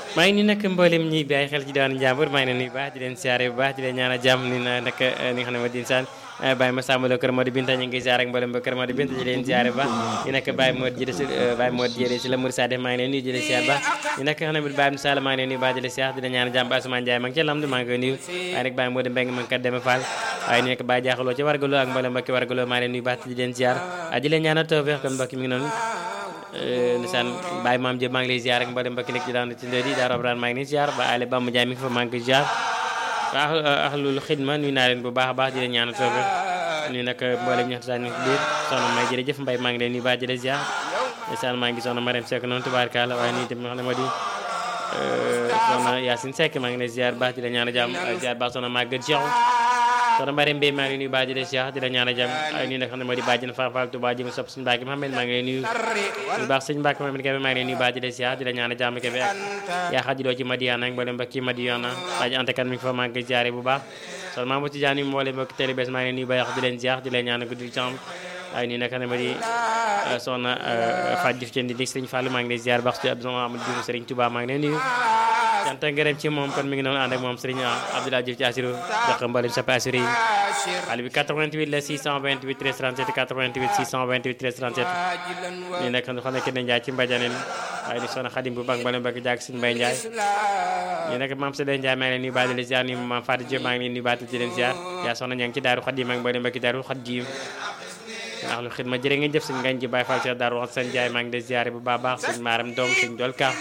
maa ngi nii nag mboolem ñi bàyyi xel ci diwaanu Njàmbur maa ngi leen nuyu baax di leen siyaare bu baax di leen ñaanal jàmm ni na nag li nga xam ne moo di insaan Baye ma sàmbalo kër moo di binta ñu ngi siyaare ak mboolem ba kër moo di binta di leen siyaare bu baax ñi nag Baye moo jëde si Baye moo jëde si la Mouride Sade maa ngi leen nuyu di leen siyaare baax ñi nag xam ne Baye Moussa maa ngi leen nuyu baax di leen siyaare di leen ñaanal jàmm ba Ousmane Ndiaye maa ngi ca lamdu maa ngi koy nuyu waaye nag Baye moo di mbeng ma ngi kat deme Fall waaye ni nag Baye jaaxaloo ci wargaloo ak mboolem mbokki wargaloo maa ngi leen nuyu baax di leen siyaare di leen ñaanal tawfeex kon mbokki mi ngi noonu nisaan Baye Maam Diop maa ngi lay ziar ak mboolem mbokki nekk ci daan ci ndëri daa robraan maa ngi leen ziar ba Ale Bamba Ndiaye mi ngi fa maa ngi koy ziar waa ahlul xidma nuyu naa leen bu baax a baax di leen ñaanal toofe nuyu nag mboolem ñax daan ci biir soxna may jërëjëf Mbaye maa ngi leen nuyu baax di leen ziar nisaan maa ngi soxna Mariam Seck noonu tubaarkalla waaye nii tamit xam ne moo di soxna Yacine Seck maa ngi lay ziar baax di leen ñaanal jàmm ziar baax soxna Maguette Cheikh soxna Mbare Mbaye maa ngi nuyu baax di leen siyaar di la ñaan a jàmm ay nuyu nag xam ne moo di bàjjen Faal Faal Tuubaa ji mu sopp suñu Mbàkke Muhammad maa ngi lay nuyu bu baax sëñ Mbàkke Muhammad Kebe maa ngi lay nuyu baax di leen siyaar di la ñaan a jàmm Kebe ak yaa xajiloo ci Madiana ak mboolem mbokki Madiana baaji antekat mi ngi fa maa ngi koy ziare bu baax soxna Maam ci jaan yi mboolem mbokki télé bés maa ngi lay nuyu baax di leen siyaar di leen ñaan a guddi jàmm ay nuyu nag xam ne moo di soxna Faaj Diouf ci ndi Sëriñ Fallu maa ngi lay ziar baax ci Abdou Amadou Diouf Sëriñ Tuubaa maa ngi lay nuyu cant ak ngërëm ci moom kon mi ngi noonu ànd ak moom Serigne Abdoulaye Diouf ci Assirou jox mbalim sa assuré yi xale bi 88 la 628 13 37 88 628 13 37 nii nag xam ne kenn Njaay ci mbajaneen waaye ni soxna Xadim bu bang mbalim bëgg jàgg Sëñ Mbay Njaay nii nag maam Sëdee Njaay maa ngi leen nuyu baat di leen ziar ni maam Fatou Diop maa ngi leen nuyu baat di leen ziar yaa soxna ña ngi ci daaru Xadim ak mbalim bëgg daaru Xadim ndax lu xidma jërë ngeen jëf sëñ ngañ ji Baye Fall Cheikh Daaru wax seen Njaay maa ngi leen ziar bu baax baax sëñ Maaram Doom sëñ Dolka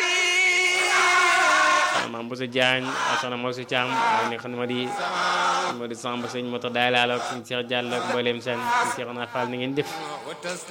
maam Boussa Diagne soxna Moussa Thiam ak nga xam ne moo di moo di Samba sëñ moto daay laal ak sëñ Cheikh Diallo ak mbooleem seen sëñ Cheikh Naar Fall ni ngeen def